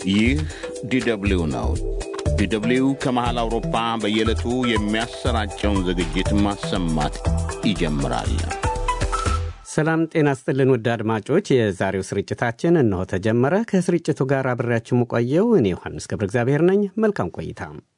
ይህ ዲደብሊው ነው። ዲደብሊው ከመሃል አውሮፓ በየዕለቱ የሚያሰራጨውን ዝግጅት ማሰማት ይጀምራል። ሰላም ጤና ስጥልን ውድ አድማጮች፣ የዛሬው ስርጭታችን እነሆ ተጀመረ። ከስርጭቱ ጋር አብሬያችሁ የምቆየው እኔ ዮሐንስ ገብረ እግዚአብሔር ነኝ። መልካም ቆይታ።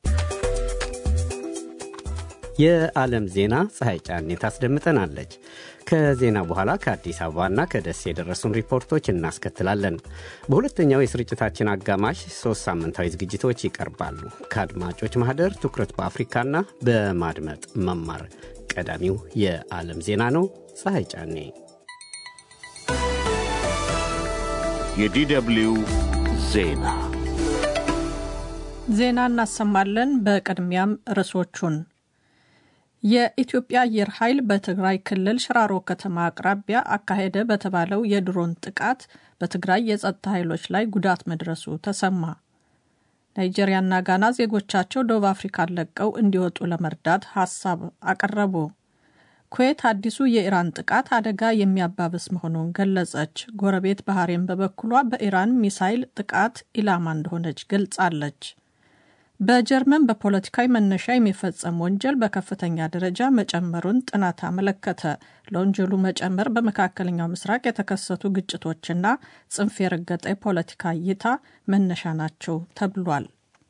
የዓለም ዜና ፀሐይ ጫኔ ታስደምጠናለች። ከዜና በኋላ ከአዲስ አበባና ከደሴ የደረሱን ሪፖርቶች እናስከትላለን። በሁለተኛው የስርጭታችን አጋማሽ ሶስት ሳምንታዊ ዝግጅቶች ይቀርባሉ። ከአድማጮች ማህደር ትኩረት በአፍሪካና በማድመጥ መማር ቀዳሚው የዓለም ዜና ነው። ፀሐይ ጫኔ የዲደብሊው ዜና ዜና እናሰማለን። በቅድሚያም ርዕሶቹን የኢትዮጵያ አየር ኃይል በትግራይ ክልል ሽራሮ ከተማ አቅራቢያ አካሄደ በተባለው የድሮን ጥቃት በትግራይ የጸጥታ ኃይሎች ላይ ጉዳት መድረሱ ተሰማ። ናይጄሪያና ጋና ዜጎቻቸው ደቡብ አፍሪካን ለቀው እንዲወጡ ለመርዳት ሀሳብ አቀረቡ። ኩዌት አዲሱ የኢራን ጥቃት አደጋ የሚያባብስ መሆኑን ገለጸች። ጎረቤት ባህሬን በበኩሏ በኢራን ሚሳይል ጥቃት ኢላማ እንደሆነች ገልጻለች። በጀርመን በፖለቲካዊ መነሻ የሚፈጸም ወንጀል በከፍተኛ ደረጃ መጨመሩን ጥናት አመለከተ። ለወንጀሉ መጨመር በመካከለኛው ምስራቅ የተከሰቱ ግጭቶችና ጽንፍ የረገጠ የፖለቲካ እይታ መነሻ ናቸው ተብሏል።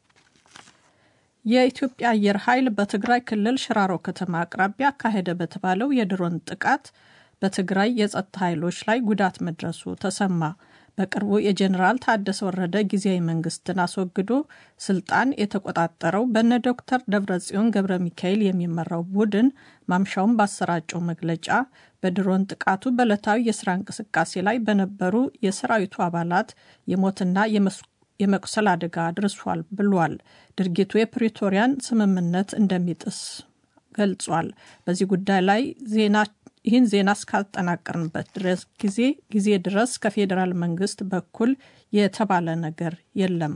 የኢትዮጵያ አየር ኃይል በትግራይ ክልል ሽራሮ ከተማ አቅራቢያ አካሄደ በተባለው የድሮን ጥቃት በትግራይ የጸጥታ ኃይሎች ላይ ጉዳት መድረሱ ተሰማ። በቅርቡ የጀኔራል ታደሰ ወረደ ጊዜያዊ መንግስትን አስወግዶ ስልጣን የተቆጣጠረው በነ ዶክተር ደብረጽዮን ገብረ ሚካኤል የሚመራው ቡድን ማምሻውን ባሰራጨው መግለጫ በድሮን ጥቃቱ በዕለታዊ የስራ እንቅስቃሴ ላይ በነበሩ የሰራዊቱ አባላት የሞትና የመቁሰል አደጋ አድርሷል ብሏል። ድርጊቱ የፕሪቶሪያን ስምምነት እንደሚጥስ ገልጿል። በዚህ ጉዳይ ላይ ዜና ይህን ዜና እስካጠናቀርንበት ድረስ ጊዜ ጊዜ ድረስ ከፌዴራል መንግስት በኩል የተባለ ነገር የለም።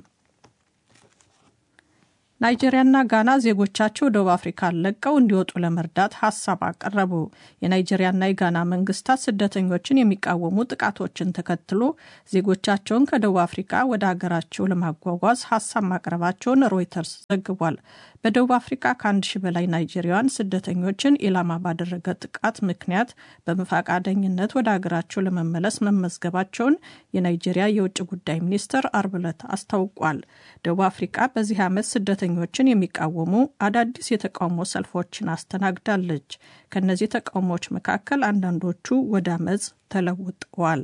ናይጄሪያና ጋና ዜጎቻቸው ደቡብ አፍሪካን ለቀው እንዲወጡ ለመርዳት ሀሳብ አቀረቡ። የናይጄሪያና የጋና መንግስታት ስደተኞችን የሚቃወሙ ጥቃቶችን ተከትሎ ዜጎቻቸውን ከደቡብ አፍሪካ ወደ ሀገራቸው ለማጓጓዝ ሀሳብ ማቅረባቸውን ሮይተርስ ዘግቧል። በደቡብ አፍሪካ ከአንድ ሺህ በላይ ናይጄሪያውያን ስደተኞችን ኢላማ ባደረገ ጥቃት ምክንያት በፈቃደኝነት ወደ ሀገራቸው ለመመለስ መመዝገባቸውን የናይጄሪያ የውጭ ጉዳይ ሚኒስትር አርብ ዕለት አስታውቋል። ደቡብ አፍሪካ በዚህ ዓመት ስደተኞችን የሚቃወሙ አዳዲስ የተቃውሞ ሰልፎችን አስተናግዳለች። ከእነዚህ ተቃውሞዎች መካከል አንዳንዶቹ ወደ አመፅ ተለውጠዋል።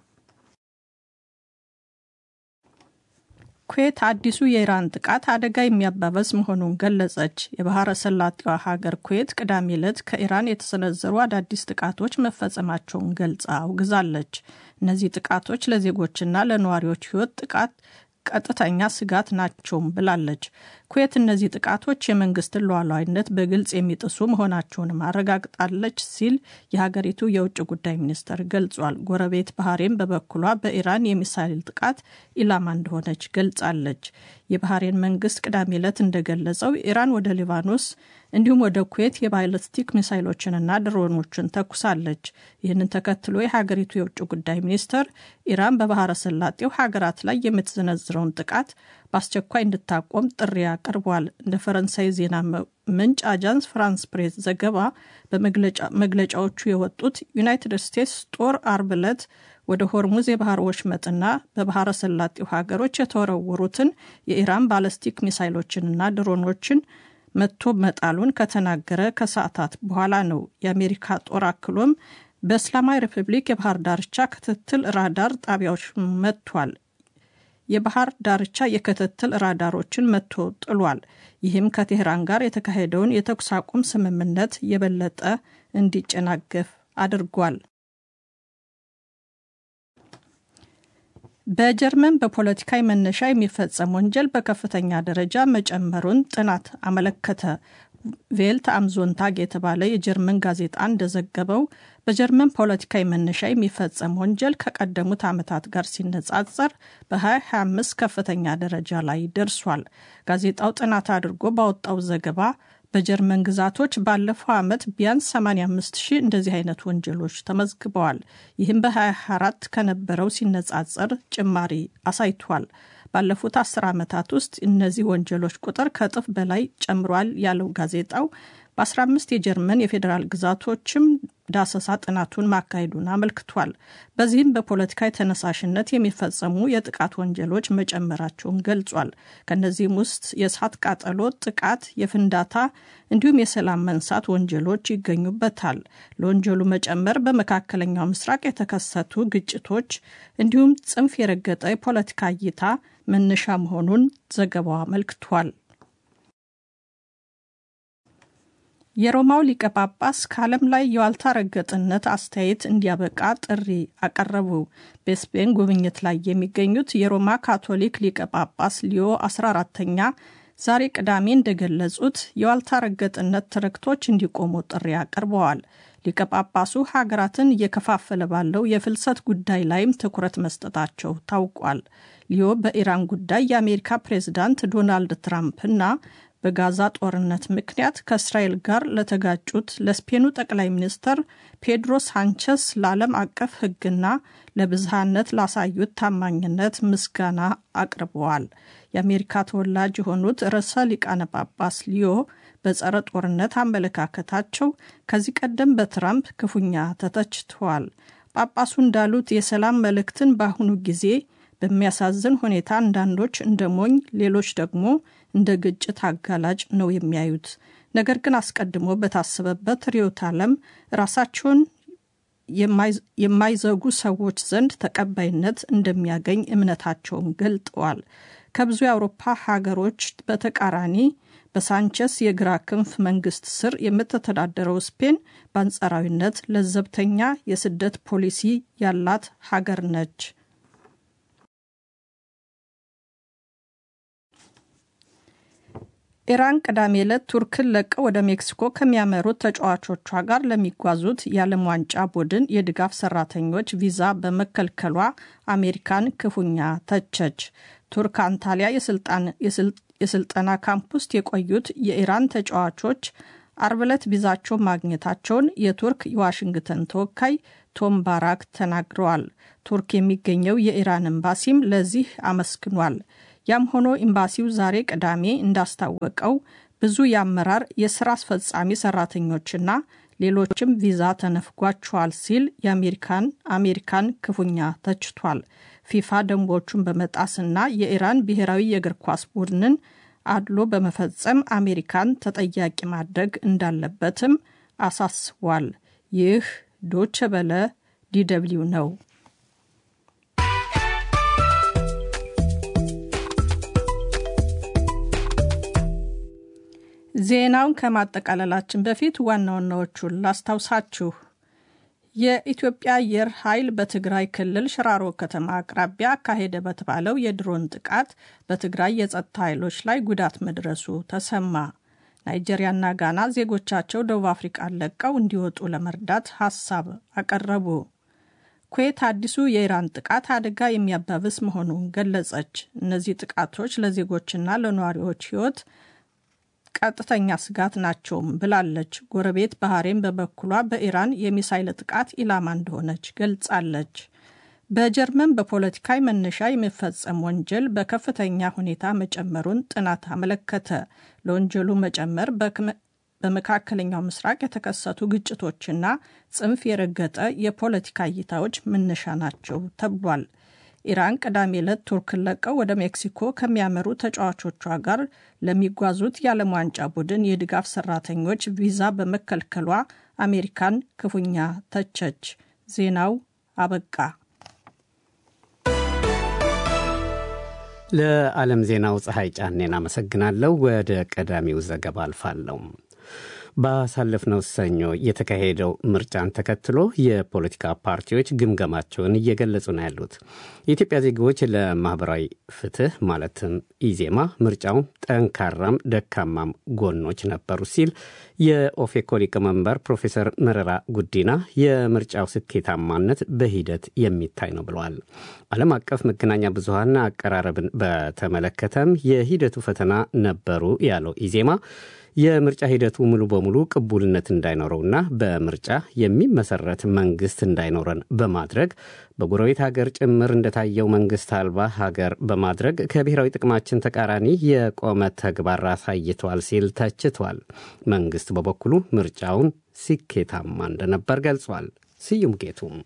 ኩዌት አዲሱ የኢራን ጥቃት አደጋ የሚያባበስ መሆኑን ገለጸች። የባህረ ሰላጤዋ ሀገር ኩዌት ቅዳሜ ዕለት ከኢራን የተሰነዘሩ አዳዲስ ጥቃቶች መፈጸማቸውን ገልጻ አውግዛለች። እነዚህ ጥቃቶች ለዜጎችና ለነዋሪዎች ሕይወት ጥቃት ቀጥተኛ ስጋት ናቸውም ብላለች። ኩዌት እነዚህ ጥቃቶች የመንግስትን ሉዓላዊነት በግልጽ የሚጥሱ መሆናቸውንም አረጋግጣለች ሲል የሀገሪቱ የውጭ ጉዳይ ሚኒስትር ገልጿል። ጎረቤት ባህሬን በበኩሏ በኢራን የሚሳይል ጥቃት ኢላማ እንደሆነች ገልጻለች። የባህሬን መንግስት ቅዳሜ ዕለት እንደገለጸው ኢራን ወደ ሊባኖስ እንዲሁም ወደ ኩዌት የባይለስቲክ ሚሳይሎችንና ድሮኖችን ተኩሳለች። ይህንን ተከትሎ የሀገሪቱ የውጭ ጉዳይ ሚኒስትር ኢራን በባህረ ሰላጤው ሀገራት ላይ የምትዘነዝረውን ጥቃት በአስቸኳይ እንድታቆም ጥሪ አቅርቧል። እንደ ፈረንሳይ ዜና ምንጭ አጃንስ ፍራንስ ፕሬስ ዘገባ በመግለጫዎቹ የወጡት ዩናይትድ ስቴትስ ጦር አርብ ዕለት ወደ ሆርሙዝ የባህር ወሽመጥና በባህረ ሰላጤው ሀገሮች የተወረወሩትን የኢራን ባለስቲክ ሚሳይሎችንና ድሮኖችን መቶ መጣሉን ከተናገረ ከሰዓታት በኋላ ነው። የአሜሪካ ጦር አክሎም በእስላማዊ ሪፐብሊክ የባህር ዳርቻ ክትትል ራዳር ጣቢያዎች መጥቷል። የባህር ዳርቻ የክትትል ራዳሮችን መቶ ጥሏል። ይህም ከቴህራን ጋር የተካሄደውን የተኩስ አቁም ስምምነት የበለጠ እንዲጨናገፍ አድርጓል። በጀርመን በፖለቲካዊ መነሻ የሚፈጸም ወንጀል በከፍተኛ ደረጃ መጨመሩን ጥናት አመለከተ። ቬልት አምዞንታግ የተባለ የጀርመን ጋዜጣ እንደዘገበው በጀርመን ፖለቲካዊ መነሻ የሚፈጸም ወንጀል ከቀደሙት ዓመታት ጋር ሲነጻጸር በ2025 ከፍተኛ ደረጃ ላይ ደርሷል። ጋዜጣው ጥናት አድርጎ ባወጣው ዘገባ በጀርመን ግዛቶች ባለፈው ዓመት ቢያንስ 85 ሺህ እንደዚህ አይነት ወንጀሎች ተመዝግበዋል። ይህም በ24 ከነበረው ሲነጻጸር ጭማሪ አሳይቷል። ባለፉት አስር ዓመታት ውስጥ እነዚህ ወንጀሎች ቁጥር ከእጥፍ በላይ ጨምሯል ያለው ጋዜጣው በ15 የጀርመን የፌዴራል ግዛቶችም ዳሰሳ ጥናቱን ማካሄዱን አመልክቷል። በዚህም በፖለቲካ ተነሳሽነት የሚፈጸሙ የጥቃት ወንጀሎች መጨመራቸውን ገልጿል። ከእነዚህም ውስጥ የእሳት ቃጠሎ፣ ጥቃት፣ የፍንዳታ እንዲሁም የሰላም መንሳት ወንጀሎች ይገኙበታል። ለወንጀሉ መጨመር በመካከለኛው ምስራቅ የተከሰቱ ግጭቶች እንዲሁም ጽንፍ የረገጠ የፖለቲካ እይታ መነሻ መሆኑን ዘገባው አመልክቷል። የሮማው ሊቀ ጳጳስ ከዓለም ላይ የዋልታ ረገጥነት አስተያየት እንዲያበቃ ጥሪ አቀረቡ። በስፔን ጉብኝት ላይ የሚገኙት የሮማ ካቶሊክ ሊቀ ጳጳስ ሊዮ 14ተኛ ዛሬ ቅዳሜ እንደገለጹት የዋልታ ረገጥነት ትርክቶች እንዲቆሙ ጥሪ አቅርበዋል። ሊቀ ጳጳሱ ሀገራትን እየከፋፈለ ባለው የፍልሰት ጉዳይ ላይም ትኩረት መስጠታቸው ታውቋል። ሊዮ በኢራን ጉዳይ የአሜሪካ ፕሬዝዳንት ዶናልድ ትራምፕ እና በጋዛ ጦርነት ምክንያት ከእስራኤል ጋር ለተጋጩት ለስፔኑ ጠቅላይ ሚኒስትር ፔድሮ ሳንቸስ ለዓለም አቀፍ ሕግና ለብዝሃነት ላሳዩት ታማኝነት ምስጋና አቅርበዋል። የአሜሪካ ተወላጅ የሆኑት ርዕሰ ሊቃነ ጳጳስ ሊዮ በጸረ ጦርነት አመለካከታቸው ከዚህ ቀደም በትራምፕ ክፉኛ ተተችተዋል። ጳጳሱ እንዳሉት የሰላም መልእክትን በአሁኑ ጊዜ በሚያሳዝን ሁኔታ አንዳንዶች እንደ ሞኝ፣ ሌሎች ደግሞ እንደ ግጭት አጋላጭ ነው የሚያዩት። ነገር ግን አስቀድሞ በታሰበበት ርዕዮተ ዓለም ራሳቸውን የማይዘጉ ሰዎች ዘንድ ተቀባይነት እንደሚያገኝ እምነታቸውን ገልጠዋል። ከብዙ የአውሮፓ ሀገሮች በተቃራኒ በሳንቸስ የግራ ክንፍ መንግስት ስር የምትተዳደረው ስፔን በአንጻራዊነት ለዘብተኛ የስደት ፖሊሲ ያላት ሀገር ነች። ኢራን ቅዳሜ ዕለት ቱርክን ለቀው ወደ ሜክሲኮ ከሚያመሩት ተጫዋቾቿ ጋር ለሚጓዙት የዓለም ዋንጫ ቡድን የድጋፍ ሰራተኞች ቪዛ በመከልከሏ አሜሪካን ክፉኛ ተቸች። ቱርክ አንታሊያ የስልጠና ካምፕ ውስጥ የቆዩት የኢራን ተጫዋቾች አርብ ዕለት ቪዛቸው ማግኘታቸውን የቱርክ የዋሽንግተን ተወካይ ቶም ባራክ ተናግረዋል። ቱርክ የሚገኘው የኢራን ኤምባሲም ለዚህ አመስግኗል። ያም ሆኖ ኤምባሲው ዛሬ ቅዳሜ እንዳስታወቀው ብዙ የአመራር የስራ አስፈጻሚ ሰራተኞችና ሌሎችም ቪዛ ተነፍጓቸዋል ሲል የአሜሪካን አሜሪካን ክፉኛ ተችቷል። ፊፋ ደንቦቹን በመጣስና የኢራን ብሔራዊ የእግር ኳስ ቡድንን አድሎ በመፈጸም አሜሪካን ተጠያቂ ማድረግ እንዳለበትም አሳስቧል። ይህ ዶቸ በለ ዲደብሊው ነው። ዜናውን ከማጠቃለላችን በፊት ዋና ዋናዎቹን ላስታውሳችሁ። የኢትዮጵያ አየር ኃይል በትግራይ ክልል ሽራሮ ከተማ አቅራቢያ አካሄደ በተባለው የድሮን ጥቃት በትግራይ የጸጥታ ኃይሎች ላይ ጉዳት መድረሱ ተሰማ። ናይጄሪያና ጋና ዜጎቻቸው ደቡብ አፍሪቃን ለቀው እንዲወጡ ለመርዳት ሀሳብ አቀረቡ። ኩዌት አዲሱ የኢራን ጥቃት አደጋ የሚያባብስ መሆኑን ገለጸች። እነዚህ ጥቃቶች ለዜጎችና ለነዋሪዎች ሕይወት ቀጥተኛ ስጋት ናቸውም ብላለች። ጎረቤት ባህሬን በበኩሏ በኢራን የሚሳይል ጥቃት ኢላማ እንደሆነች ገልጻለች። በጀርመን በፖለቲካዊ መነሻ የሚፈጸም ወንጀል በከፍተኛ ሁኔታ መጨመሩን ጥናት አመለከተ። ለወንጀሉ መጨመር በመካከለኛው ምስራቅ የተከሰቱ ግጭቶችና ጽንፍ የረገጠ የፖለቲካ እይታዎች መነሻ ናቸው ተብሏል። ኢራን ቅዳሜ ዕለት ቱርክን ለቀው ወደ ሜክሲኮ ከሚያመሩ ተጫዋቾቿ ጋር ለሚጓዙት የዓለም ዋንጫ ቡድን የድጋፍ ሰራተኞች ቪዛ በመከልከሏ አሜሪካን ክፉኛ ተቸች። ዜናው አበቃ። ለዓለም ዜናው ፀሐይ ጫኔን አመሰግናለሁ። ወደ ቀዳሚው ዘገባ አልፋለሁ። ባሳለፍነው ሰኞ የተካሄደው ምርጫን ተከትሎ የፖለቲካ ፓርቲዎች ግምገማቸውን እየገለጹ ነው ያሉት። የኢትዮጵያ ዜጎች ለማህበራዊ ፍትህ ማለትም ኢዜማ ምርጫው ጠንካራም ደካማም ጎኖች ነበሩ ሲል የኦፌኮ ሊቀመንበር ፕሮፌሰር መረራ ጉዲና የምርጫው ስኬታማነት በሂደት የሚታይ ነው ብለዋል። ዓለም አቀፍ መገናኛ ብዙሃን አቀራረብን በተመለከተም የሂደቱ ፈተና ነበሩ ያለው ኢዜማ የምርጫ ሂደቱ ሙሉ በሙሉ ቅቡልነት እንዳይኖረውና በምርጫ የሚመሰረት መንግስት እንዳይኖረን በማድረግ በጎረቤት ሀገር ጭምር እንደታየው መንግስት አልባ ሀገር በማድረግ ከብሔራዊ ጥቅማችን ተቃራኒ የቆመ ተግባር አሳይተዋል ሲል ተችቷል። መንግስት በበኩሉ ምርጫውን ስኬታማ እንደነበር ገልጿል። ስዩም ጌቱም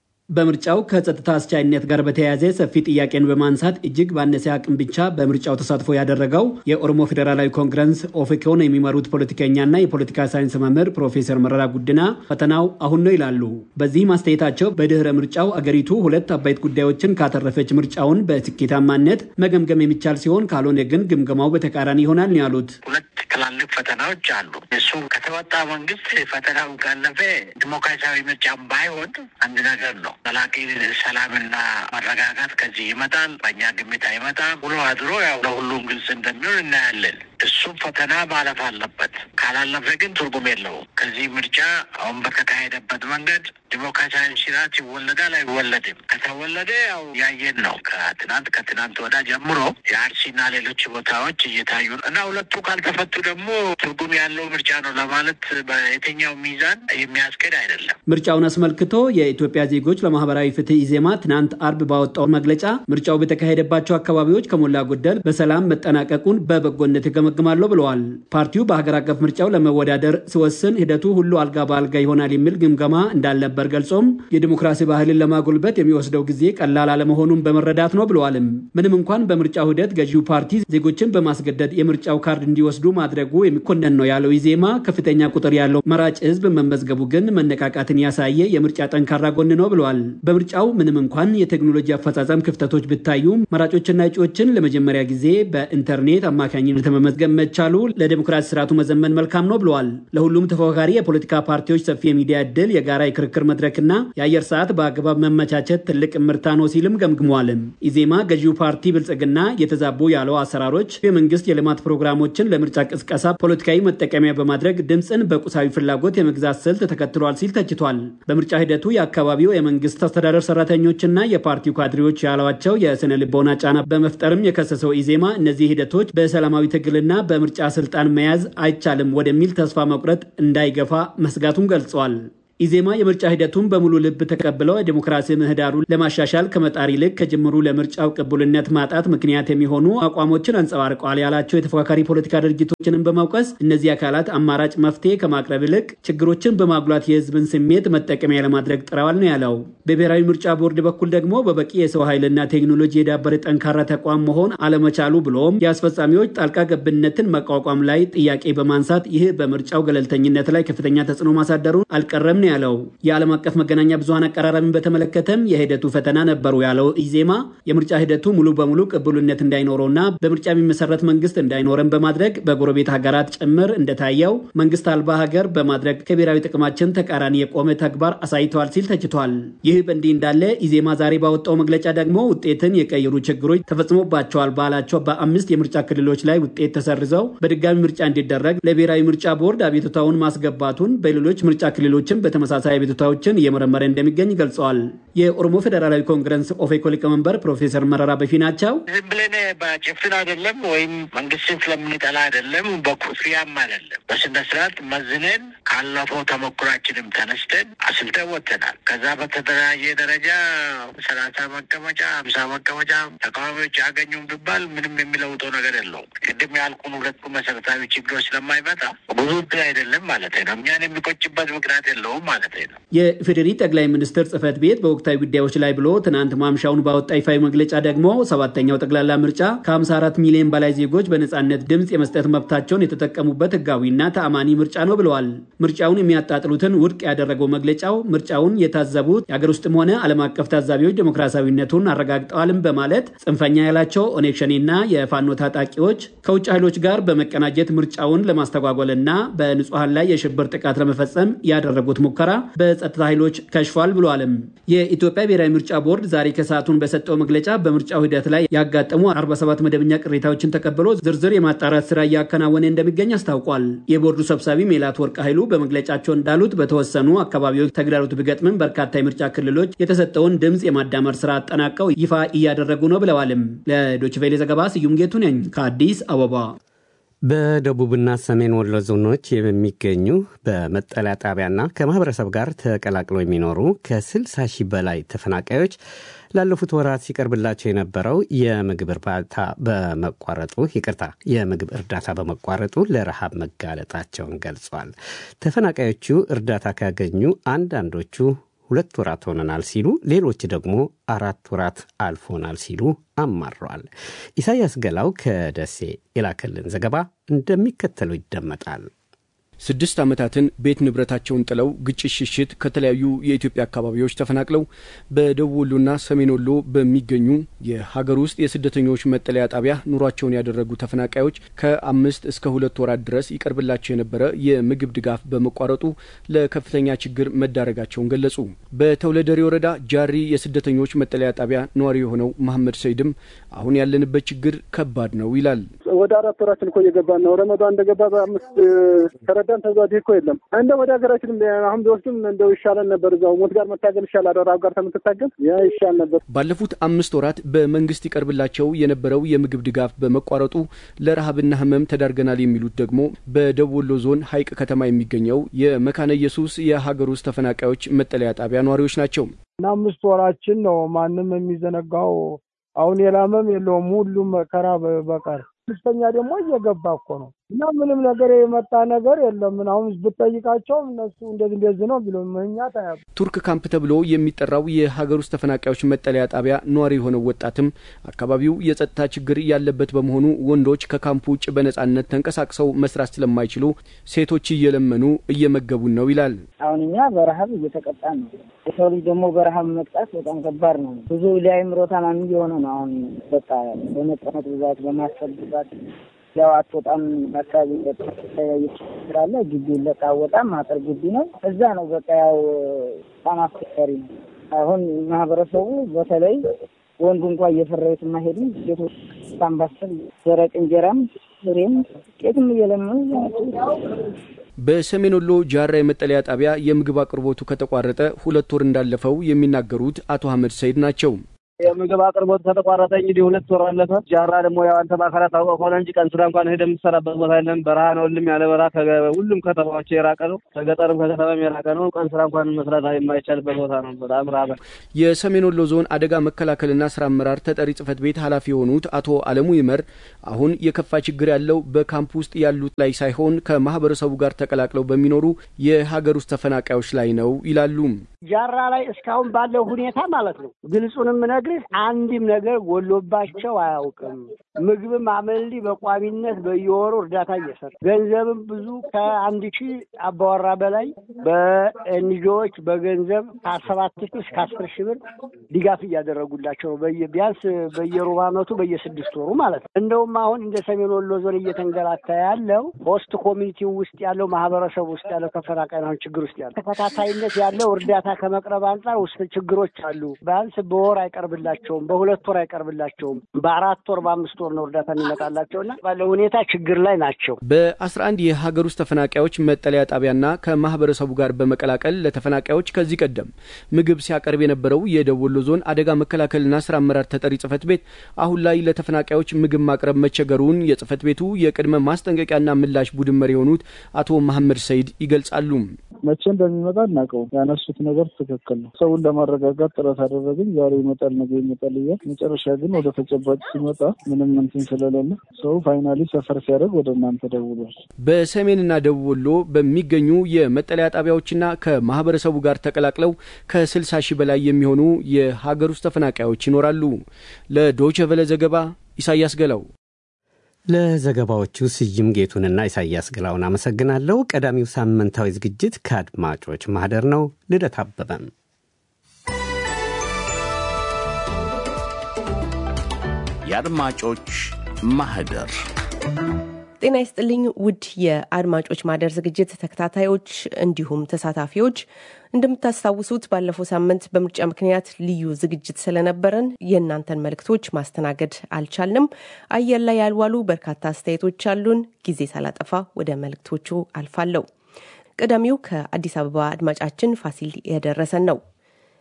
በምርጫው ከጸጥታ አስቻይነት ጋር በተያያዘ ሰፊ ጥያቄን በማንሳት እጅግ ባነሰ አቅም ብቻ በምርጫው ተሳትፎ ያደረገው የኦሮሞ ፌዴራላዊ ኮንግረስ ኦፌኮን የሚመሩት ፖለቲከኛና የፖለቲካ ሳይንስ መምህር ፕሮፌሰር መረራ ጉድና ፈተናው አሁን ነው ይላሉ። በዚህ ማስተያየታቸው በድህረ ምርጫው አገሪቱ ሁለት አበይት ጉዳዮችን ካተረፈች ምርጫውን በስኬታማነት መገምገም የሚቻል ሲሆን ካልሆነ ግን ግምገማው በተቃራኒ ይሆናል ነው ያሉት። ሁለት ትላልቅ ፈተናዎች አሉ። እሱ ከተወጣ መንግስት ፈተናው ካለፈ ዲሞክራሲያዊ ምርጫም ባይሆን አንድ ነገር ነው። ዘላቂ ሰላምና መረጋጋት ከዚህ ይመጣል። በእኛ ግምት አይመጣም። ውሎ አድሮ ያው ለሁሉም ግልጽ እንደሚሆን እናያለን። እሱም ፈተና ማለፍ አለበት። ካላለፈ ግን ትርጉም የለውም። ከዚህ ምርጫ አሁን በተካሄደበት መንገድ ዲሞክራሲያዊ ስርዓት ይወለዳል አይወለድም? ከተወለደ ያው ያየን ነው። ከትናንት ከትናንት ወዳ ጀምሮ የአርሲና ሌሎች ቦታዎች እየታዩ ነው እና ሁለቱ ካልተፈቱ ደግሞ ትርጉም ያለው ምርጫ ነው ለማለት በየትኛው ሚዛን የሚያስኬድ አይደለም። ምርጫውን አስመልክቶ የኢትዮጵያ ዜጎች ለማህበራዊ ፍትህ ኢዜማ ትናንት አርብ ባወጣው መግለጫ ምርጫው በተካሄደባቸው አካባቢዎች ከሞላ ጎደል በሰላም መጠናቀቁን በበጎነት ይገመግማለሁ ብለዋል። ፓርቲው በሀገር አቀፍ ምርጫው ለመወዳደር ሲወስን ሂደቱ ሁሉ አልጋ በአልጋ ይሆናል የሚል ግምገማ እንዳልነበር ገልጾም የዲሞክራሲ ባህልን ለማጎልበት የሚወስደው ጊዜ ቀላል አለመሆኑን በመረዳት ነው ብለዋልም። ምንም እንኳን በምርጫው ሂደት ገዢው ፓርቲ ዜጎችን በማስገደድ የምርጫው ካርድ እንዲወስዱ ማድረጉ የሚኮነን ነው ያለው ኢዜማ ከፍተኛ ቁጥር ያለው መራጭ ህዝብ መመዝገቡ ግን መነቃቃትን ያሳየ የምርጫ ጠንካራ ጎን ነው ብለዋል። በምርጫው ምንም እንኳን የቴክኖሎጂ አፈጻጸም ክፍተቶች ቢታዩም መራጮችና እጩዎችን ለመጀመሪያ ጊዜ በኢንተርኔት አማካኝነት መመዝገብ መቻሉ ለዴሞክራሲ ስርዓቱ መዘመን መልካም ነው ብለዋል። ለሁሉም ተፎካካሪ የፖለቲካ ፓርቲዎች ሰፊ የሚዲያ እድል፣ የጋራ የክርክር መድረክና የአየር ሰዓት በአግባብ መመቻቸት ትልቅ እምርታ ነው ሲልም ገምግሟልም። ኢዜማ ገዢው ፓርቲ ብልጽግና የተዛቡ ያለው አሰራሮች የመንግስት የልማት ፕሮግራሞችን ለምርጫ ቅስቀሳ ፖለቲካዊ መጠቀሚያ በማድረግ ድምፅን በቁሳዊ ፍላጎት የመግዛት ስልት ተከትሏል ሲል ተችቷል። በምርጫ ሂደቱ የአካባቢው የመንግስት አስተዳደር ሰራተኞችና የፓርቲው ካድሬዎች ያሏቸው የስነ ልቦና ጫና በመፍጠርም የከሰሰው ኢዜማ እነዚህ ሂደቶች በሰላማዊ ትግልና በምርጫ ስልጣን መያዝ አይቻልም ወደሚል ተስፋ መቁረጥ እንዳይገፋ መስጋቱን ገልጿል። ኢዜማ የምርጫ ሂደቱን በሙሉ ልብ ተቀብለው የዲሞክራሲ ምህዳሩን ለማሻሻል ከመጣር ይልቅ ከጅምሩ ለምርጫው ቅቡልነት ማጣት ምክንያት የሚሆኑ አቋሞችን አንጸባርቀዋል ያላቸው የተፎካካሪ ፖለቲካ ድርጅቶችንም በመውቀስ እነዚህ አካላት አማራጭ መፍትሄ ከማቅረብ ይልቅ ችግሮችን በማጉላት የህዝብን ስሜት መጠቀሚያ ለማድረግ ጥረዋል ነው ያለው። በብሔራዊ ምርጫ ቦርድ በኩል ደግሞ በበቂ የሰው ኃይልና ቴክኖሎጂ የዳበረ ጠንካራ ተቋም መሆን አለመቻሉ ብሎም የአስፈጻሚዎች ጣልቃ ገብነትን መቋቋም ላይ ጥያቄ በማንሳት ይህ በምርጫው ገለልተኝነት ላይ ከፍተኛ ተጽዕኖ ማሳደሩን አልቀረም ነው ያለው። የዓለም አቀፍ መገናኛ ብዙሀን አቀራረብን በተመለከተም የሂደቱ ፈተና ነበሩ ያለው ኢዜማ የምርጫ ሂደቱ ሙሉ በሙሉ ቅቡልነት እንዳይኖረውና በምርጫ የሚመሰረት መንግስት እንዳይኖረን በማድረግ በጎረቤት ሀገራት ጭምር እንደታየው መንግስት አልባ ሀገር በማድረግ ከብሔራዊ ጥቅማችን ተቃራኒ የቆመ ተግባር አሳይተዋል ሲል ተችቷል። ይህ በእንዲህ እንዳለ ኢዜማ ዛሬ ባወጣው መግለጫ ደግሞ ውጤትን የቀየሩ ችግሮች ተፈጽሞባቸዋል ባላቸው በአምስት የምርጫ ክልሎች ላይ ውጤት ተሰርዘው በድጋሚ ምርጫ እንዲደረግ ለብሔራዊ ምርጫ ቦርድ አቤቱታውን ማስገባቱን በሌሎች ምርጫ ክልሎችም በተመሳሳይ አቤቱታዎችን እየመረመረ እንደሚገኝ ገልጸዋል። የኦሮሞ ፌዴራላዊ ኮንግረስ ኦፌኮ ሊቀመንበር ፕሮፌሰር መረራ በፊናቸው ዝም ብለን በጭፍን አይደለም ወይም መንግስትን ስለምንጠላ አይደለም፣ በኩፍያም አይደለም። በስነ ስርዓት መዝነን ካለፈው ተሞክሯችንም ተነስተን አስልተን ወጥተናል። ከዛ በተደራጀ ደረጃ ሰላሳ መቀመጫ ሀምሳ መቀመጫ ተቃዋሚዎች ያገኙም ቢባል ምንም የሚለውጠው ነገር የለውም። ቅድም ያልኩን ሁለቱ መሰረታዊ ችግሮች ስለማይመጣ ብዙ እድል አይደለም ማለት ነው። እኛን የሚቆጭበት ምክንያት የለውም ማለት ነው። የኢፌዴሪ ጠቅላይ ሚኒስትር ጽህፈት ቤት በወቅታዊ ጉዳዮች ላይ ብሎ ትናንት ማምሻውን ባወጣ ይፋዊ መግለጫ ደግሞ ሰባተኛው ጠቅላላ ምርጫ ከ54 ሚሊዮን በላይ ዜጎች በነጻነት ድምፅ የመስጠት መብታቸውን የተጠቀሙበት ህጋዊና ተአማኒ ምርጫ ነው ብለዋል። ምርጫውን የሚያጣጥሉትን ውድቅ ያደረገው መግለጫው ምርጫውን የታዘቡት የአገር ውስጥም ሆነ ዓለም አቀፍ ታዛቢዎች ዴሞክራሲያዊነቱን አረጋግጠዋልም በማለት ጽንፈኛ ያላቸው ኦነግ ሸኔና የፋኖ ታጣቂዎች ከውጭ ኃይሎች ጋር በመቀናጀት ምርጫውን ለማስተጓጎልና በንጹሐን ላይ የሽብር ጥቃት ለመፈጸም ያደረጉት ሙከራ በጸጥታ ኃይሎች ከሽፏል ብሏልም። የኢትዮጵያ ብሔራዊ ምርጫ ቦርድ ዛሬ ከሰዓቱን በሰጠው መግለጫ በምርጫው ሂደት ላይ ያጋጠሙ 47 መደበኛ ቅሬታዎችን ተቀብሎ ዝርዝር የማጣራት ስራ እያከናወነ እንደሚገኝ አስታውቋል። የቦርዱ ሰብሳቢ ሜላት ወርቅ ኃይሉ በመግለጫቸው እንዳሉት በተወሰኑ አካባቢዎች ተግዳሮት ቢገጥምም በርካታ የምርጫ ክልሎች የተሰጠውን ድምፅ የማዳመር ስራ አጠናቀው ይፋ እያደረጉ ነው ብለዋልም። ለዶችቬሌ ዘገባ ስዩም ጌቱ ነኝ ከአዲስ አበባ። በደቡብና ሰሜን ወሎ ዞኖች የሚገኙ በመጠለያ ጣቢያና ከማህበረሰብ ጋር ተቀላቅለው የሚኖሩ ከ60 ሺህ በላይ ተፈናቃዮች ላለፉት ወራት ሲቀርብላቸው የነበረው የምግብ እርዳታ በመቋረጡ ይቅርታ የምግብ እርዳታ በመቋረጡ ለረሃብ መጋለጣቸውን ገልጿል። ተፈናቃዮቹ እርዳታ ካገኙ አንዳንዶቹ ሁለት ወራት ሆነናል ሲሉ፣ ሌሎች ደግሞ አራት ወራት አልፎናል ሲሉ አማረዋል። ኢሳያስ ገላው ከደሴ የላከልን ዘገባ እንደሚከተለው ይደመጣል። ስድስት ዓመታትን ቤት ንብረታቸውን ጥለው ግጭት ሽሽት ከተለያዩ የኢትዮጵያ አካባቢዎች ተፈናቅለው በደቡብ ወሎና ሰሜን ወሎ በሚገኙ የሀገር ውስጥ የስደተኞች መጠለያ ጣቢያ ኑሯቸውን ያደረጉ ተፈናቃዮች ከአምስት እስከ ሁለት ወራት ድረስ ይቀርብላቸው የነበረ የምግብ ድጋፍ በመቋረጡ ለከፍተኛ ችግር መዳረጋቸውን ገለጹ። በተውለደሬ ወረዳ ጃሪ የስደተኞች መጠለያ ጣቢያ ነዋሪ የሆነው መሐመድ ሰይድም አሁን ያለንበት ችግር ከባድ ነው ይላል። ወደ አራት ወራችን እኮ እየገባን ነው። ረመዷን እንደገባ በአምስት ተረዳን ተዛዲ እኮ የለም እንደ ወደ ሀገራችን አሁን ቢወስዱም እንደው ይሻለን ነበር። እዛው ሞት ጋር መታገል ይሻላል። ረሃብ ጋር ከምትታገል ያ ይሻል ነበር። ባለፉት አምስት ወራት በመንግስት ይቀርብላቸው የነበረው የምግብ ድጋፍ በመቋረጡ ለረሃብና ሕመም ተዳርገናል የሚሉት ደግሞ በደቡብ ወሎ ዞን ሀይቅ ከተማ የሚገኘው የመካነ ኢየሱስ የሀገር ውስጥ ተፈናቃዮች መጠለያ ጣቢያ ነዋሪዎች ናቸው። እና አምስት ወራችን ነው። ማንም የሚዘነጋው አሁን የላመም የለውም ሁሉም መከራ በቀር አምስተኛ ደግሞ እየገባ እኮ ነው እና ምንም ነገር የመጣ ነገር የለም። ምን አሁን ብጠይቃቸውም እነሱ እንደዚህ እንደዚህ ነው ቢሎ መኛ ታያ ቱርክ ካምፕ ተብሎ የሚጠራው የሀገር ውስጥ ተፈናቃዮች መጠለያ ጣቢያ ነዋሪ የሆነው ወጣትም አካባቢው የጸጥታ ችግር ያለበት በመሆኑ ወንዶች ከካምፑ ውጭ በነጻነት ተንቀሳቅሰው መስራት ስለማይችሉ ሴቶች እየለመኑ እየመገቡን ነው ይላል። አሁን እኛ በረሀብ እየተቀጣ ነው። የሰው ልጅ ደግሞ በረሀብ መቅጣት በጣም ከባድ ነው። ብዙ ለአእምሮ ታማሚ የሆነ ነው። አሁን በቃ በመቀመጥ ብዛት በማሰብ ብዛት ያው አትወጣም። አካባቢ ስላለ ግቢ ለቃ ወጣም አጥር ግቢ ነው። እዛ ነው በቃ ያው በጣም አስቸጋሪ ነው። አሁን ማህበረሰቡ በተለይ ወንዱ እንኳ እየፈረዩት የማይሄዱ ሴቶች ሳምባሰል ደረቅ እንጀራም ፍሬም ቄትም እየለመኑ በሰሜን ወሎ ጃራ የመጠለያ ጣቢያ የምግብ አቅርቦቱ ከተቋረጠ ሁለት ወር እንዳለፈው የሚናገሩት አቶ አህመድ ሰይድ ናቸው። የምግብ አቅርቦት ከተቋረጠ እንግዲህ ሁለት ወር አለፈ። ጃራ ደግሞ ያው አንተ በአካላት ታውቀው ከሆነ እንጂ ቀን ስራ እንኳን ሄደ የምትሰራበት ቦታ የለም። በረሃ ነው። ሁሉም ያለ በረሃ ሁሉም ከተማዎች የራቀ ነው። ከገጠርም ከከተማም የራቀ ነው። ቀን ስራ እንኳን መስራት የማይቻልበት ቦታ ነው። በጣም ራበ። የሰሜን ወሎ ዞን አደጋ መከላከልና ስራ አመራር ተጠሪ ጽህፈት ቤት ኃላፊ የሆኑት አቶ አለሙ ይመር አሁን የከፋ ችግር ያለው በካምፕ ውስጥ ያሉት ላይ ሳይሆን ከማህበረሰቡ ጋር ተቀላቅለው በሚኖሩ የሀገር ውስጥ ተፈናቃዮች ላይ ነው ይላሉ። ጃራ ላይ እስካሁን ባለው ሁኔታ ማለት ነው ግልጹንም ነግርህ አንድም ነገር ጎሎባቸው አያውቅም። ምግብም አመልዲ በቋሚነት በየወሩ እርዳታ እየሰራ ገንዘብም ብዙ ከአንድ ሺህ አባወራ በላይ በኤንጂኦዎች በገንዘብ ከሰባት ሺህ እስከ አስር ሺህ ብር ድጋፍ እያደረጉላቸው ነው። ቢያንስ በየሩብ ዓመቱ በየስድስት ወሩ ማለት ነው። እንደውም አሁን እንደ ሰሜን ወሎ ዞን እየተንገላታ ያለው ሆስት ኮሚኒቲ ውስጥ ያለው ማህበረሰብ ውስጥ ያለው ተፈናቃይ ነው ችግር ውስጥ ያለው ተከታታይነት ያለው እርዳታ ከመቅረብ አንጻር ውስጥ ችግሮች አሉ። ቢያንስ በወር አይቀርብላቸውም፣ በሁለት ወር አይቀርብላቸውም። በአራት ወር በአምስት ወር ነው እርዳታ የሚመጣላቸውና ባለው ሁኔታ ችግር ላይ ናቸው። በአስራ አንድ የሀገር ውስጥ ተፈናቃዮች መጠለያ ጣቢያና ከማህበረሰቡ ጋር በመቀላቀል ለተፈናቃዮች ከዚህ ቀደም ምግብ ሲያቀርብ የነበረው የደቡብ ወሎ ዞን አደጋ መከላከልና ስራ አመራር ተጠሪ ጽህፈት ቤት አሁን ላይ ለተፈናቃዮች ምግብ ማቅረብ መቸገሩን የጽህፈት ቤቱ የቅድመ ማስጠንቀቂያና ምላሽ ቡድን መሪ የሆኑት አቶ መሐመድ ሰይድ ይገልጻሉ። መቼ እንደሚመጣ እናውቀው። ያነሱት ነገር ትክክል ነው። ሰውን ለማረጋጋት ጥረት አደረግን። ዛሬ ይመጣል፣ ነገ ይመጣል እያል መጨረሻ ግን ወደ ተጨባጭ ሲመጣ ምንም እንትን ስለሌለ ሰው ፋይናሊ ሰፈር ሲያደርግ ወደ እናንተ ደውሏል። በሰሜንና ደቡብ ወሎ በሚገኙ የመጠለያ ጣቢያዎችና ከማህበረሰቡ ጋር ተቀላቅለው ከስልሳ ሺህ በላይ የሚሆኑ የሀገር ውስጥ ተፈናቃዮች ይኖራሉ። ለዶይቼ ቬለ ዘገባ ኢሳያስ ገላው። ለዘገባዎቹ ስዩም ጌቱንና ኢሳያስ ገላውን አመሰግናለሁ። ቀዳሚው ሳምንታዊ ዝግጅት ከአድማጮች ማህደር ነው። ልደት አበበም የአድማጮች ማህደር ጤና ይስጥልኝ ውድ የአድማጮች ማህደር ዝግጅት ተከታታዮች እንዲሁም ተሳታፊዎች እንደምታስታውሱት ባለፈው ሳምንት በምርጫ ምክንያት ልዩ ዝግጅት ስለነበረን የእናንተን መልእክቶች ማስተናገድ አልቻልንም። አየር ላይ ያልዋሉ በርካታ አስተያየቶች አሉን። ጊዜ ሳላጠፋ ወደ መልእክቶቹ አልፋለሁ። ቀዳሚው ከአዲስ አበባ አድማጫችን ፋሲል የደረሰን ነው።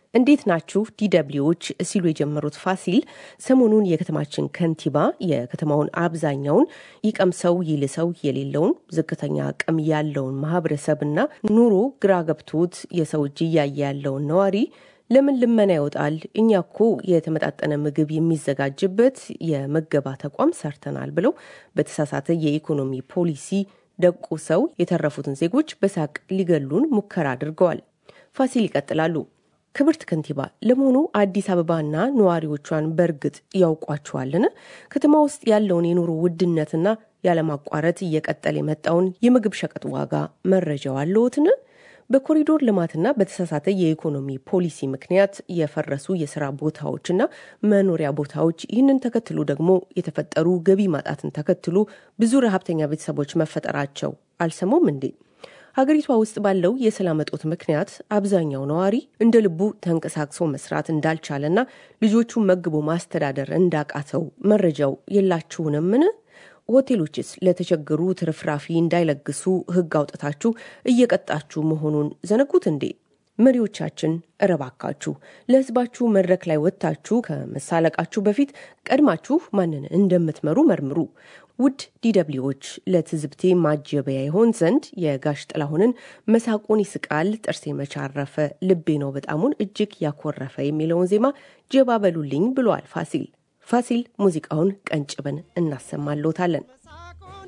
እንዴት ናችሁ ዲደብሊዎች ሲሉ የጀመሩት ፋሲል ሰሞኑን የከተማችን ከንቲባ የከተማውን አብዛኛውን ይቀምሰው ይልሰው የሌለውን ዝቅተኛ አቅም ያለውን ማህበረሰብና ኑሮ ግራ ገብቶት የሰው እጅ እያየ ያለውን ነዋሪ ለምን ልመና ይወጣል? እኛ እኮ የተመጣጠነ ምግብ የሚዘጋጅበት የመገባ ተቋም ሰርተናል ብለው በተሳሳተ የኢኮኖሚ ፖሊሲ ደቁ ሰው የተረፉትን ዜጎች በሳቅ ሊገሉን ሙከራ አድርገዋል። ፋሲል ይቀጥላሉ። ክብርት ከንቲባ፣ ለመሆኑ አዲስ አበባና ነዋሪዎቿን በእርግጥ ያውቋቸዋልን? ከተማ ውስጥ ያለውን የኑሮ ውድነትና ያለማቋረጥ እየቀጠለ የመጣውን የምግብ ሸቀጥ ዋጋ መረጃው አለዎትን? በኮሪዶር ልማትና በተሳሳተ የኢኮኖሚ ፖሊሲ ምክንያት የፈረሱ የስራ ቦታዎችና መኖሪያ ቦታዎች፣ ይህንን ተከትሎ ደግሞ የተፈጠሩ ገቢ ማጣትን ተከትሎ ብዙ ረሀብተኛ ቤተሰቦች መፈጠራቸው አልሰሙም እንዴ? ሀገሪቷ ውስጥ ባለው የሰላም እጦት ምክንያት አብዛኛው ነዋሪ እንደ ልቡ ተንቀሳቅሶ መስራት እንዳልቻለና ልጆቹን መግቦ ማስተዳደር እንዳቃተው መረጃው የላችሁንምን? ሆቴሎችስ ለተቸገሩ ትርፍራፊ እንዳይለግሱ ሕግ አውጥታችሁ እየቀጣችሁ መሆኑን ዘነጉት እንዴ? መሪዎቻችን እረባካችሁ ለሕዝባችሁ መድረክ ላይ ወጥታችሁ ከመሳለቃችሁ በፊት ቀድማችሁ ማንን እንደምትመሩ መርምሩ። ውድ ዲደብሊዎች ለትዝብቴ ማጀበያ ይሆን ዘንድ የጋሽ ጥላሁንን መሳቁን ይስቃል ጥርሴ መቻረፈ ልቤ ነው በጣሙን እጅግ ያኮረፈ የሚለውን ዜማ ጀባ በሉልኝ ብሏል ፋሲል። ፋሲል ሙዚቃውን ቀንጭበን እናሰማሎታለን።